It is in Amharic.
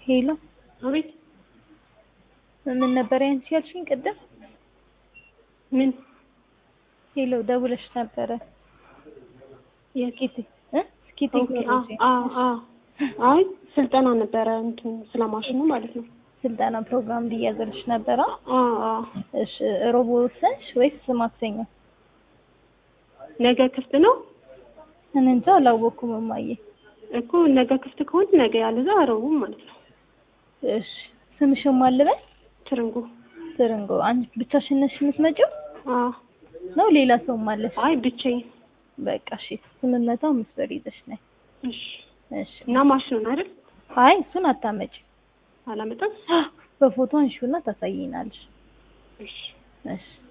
ሄሎ አቤት ምን ነበር ያንቺ ያልሽኝ ቅድም? ምን ሄሎ ደውለሽ ነበረ። የት? ስኬት እ ስኬት ኦኬ አ ቴክኖሎጂ አ አ አይ ስልጠና ነበረ እንትን ስለ ማሽኑ ማለት ነው። ስልጠና ፕሮግራም እንዲያዘልሽ ነበረ። አ አ እሺ ሮቦ ወሰንሽ ወይስ ማክሰኞ? ነገ ክፍት ነው እኔ እንጃ አላወኩም እማዬ። እኮ ነገ ክፍት ከሆነ ነገ ያለዛ ረቡዕ ማለት ነው። እሺ ስምሽን ማን ልበል? ትርንጎ ትርንጎ። አንቺ ብቻሽን ነሽ የምትመጪው አ ነው ሌላ ሰውም አለሽ? አይ ብቻዬን። በቃ እሺ ስምንት መቶ አምስት ብር ይዘሽ ነይ። እሺ እሺ እና ማሽኑን አይደል አይ እሱን አታመጪ። አላመጣም። በፎቶ አንሺውና ታሳይናለሽ። እሺ እሺ